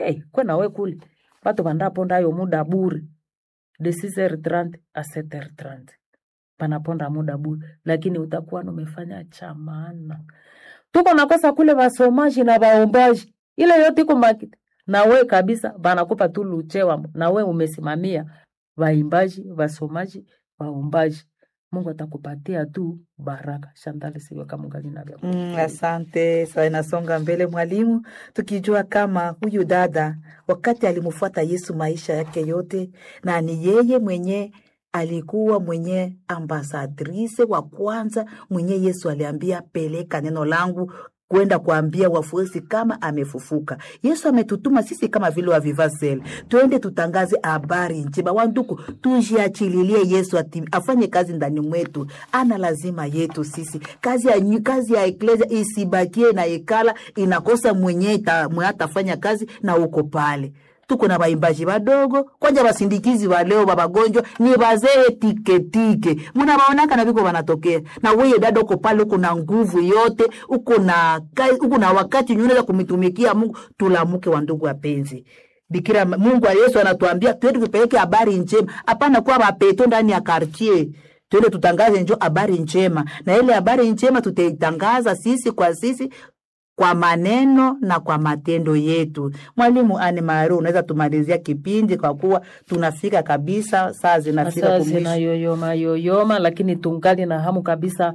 hey, kwe nawe kule watu vandapondayo muda bure de 6h30 a 7h30 panaponda muda bure, lakini utakuwa numefanya cha maana. Tuko nakosa kule vasomaji na vaombaji, ile yote iko makiti na we kabisa, vanakupa tu luchewa na we umesimamia vaimbaji, vasomaji, vaombaji. Mungu atakupatia tu baraka. Shantale siweka mungali na vya Mm, asante. Sasa inasonga mbele mwalimu, tukijua kama huyu dada wakati alimfuata Yesu maisha yake yote, na ni yeye mwenye alikuwa mwenye ambasadrise wa kwanza mwenye Yesu aliambia peleka neno langu kwenda kuambia wafuasi kama amefufuka. Yesu ametutuma sisi kama vile wavivasel, twende tutangaze habari njema. Wanduku, tujiachililie Yesu ati, afanye kazi ndani mwetu, ana lazima yetu sisi. Kazi ya, nyu- kazi ya eklesia isibakie na ekala inakosa mwenye ita- mwenye atafanya kazi na uko pale tuko na baimbaji badogo kwanja basindikizi baleo babagonjwa ni bazee tiketike munabaonaka na viko banatokea na weye dada uko pale uko na nguvu yote uko na ka- uko na wakati nyuneza kumitumikia mungu tulamuke wa ndugu wapenzi bikira mungu wa yesu anatuambia twende tupeleke habari njema hapana kuwa mapeto ndani ya kartier twende tutangaze njo habari njema na ile habari njema tutaitangaza sisi kwa sisi kwa maneno na kwa matendo yetu. Mwalimu Anne Maru, unaweza tumalizia kipindi kwa kuwa tunafika kabisa, saa zinafika Sasa kumwisho. zinayoyoma yoyoma, lakini tungali na hamu kabisa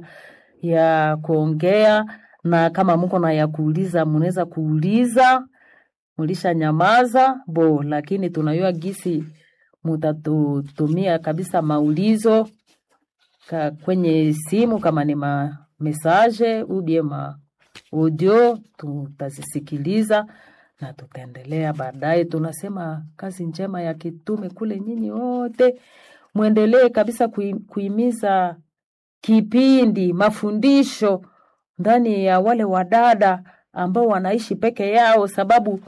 ya kuongea, na kama muko na ya kuuliza, munaweza kuuliza, mulisha nyamaza bo, lakini tunayua gisi mutatutumia kabisa maulizo ka, kwenye simu kama ni ma message ubie ma audio, tutazisikiliza na tutaendelea baadaye. Tunasema kazi njema ya kitume kule, nyinyi wote mwendelee kabisa kui, kuimiza kipindi mafundisho ndani ya wale wadada ambao wanaishi peke yao, sababu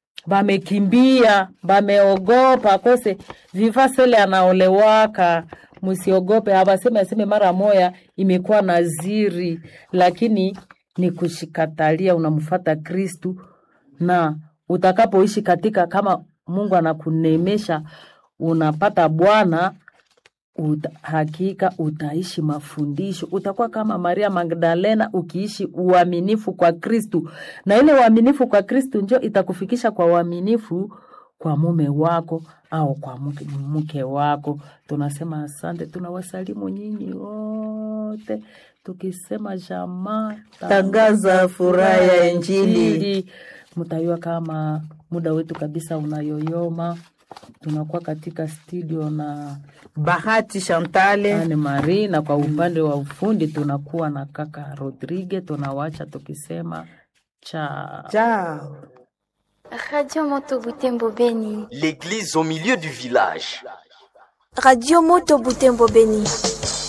bamekimbia bameogopa kose vivasele anaolewaka msiogope abaseme aseme mara moya imekuwa naziri lakini ni kushikatalia unamfata kristu na utakapoishi katika kama mungu anakunemesha unapata bwana uta, hakika utaishi mafundisho utakuwa kama maria magdalena ukiishi uaminifu kwa kristu na ile uaminifu kwa kristu njo itakufikisha kwa uaminifu kwa mume wako au kwa mke, mke wako tunasema asante tunawasalimu nyinyi wote tukisema jamaa Tangaza furaha ya Injili. mtayua kama muda wetu kabisa unayoyoma tunakuwa katika studio na Bahati Chantale, Anne Marie na kwa upande wa ufundi tunakuwa na kaka Rodrigue. Tunawacha tukisema cha chao. Radio Moto Butembo Beni. L'église au milieu du village. Radio Moto Butembo Beni.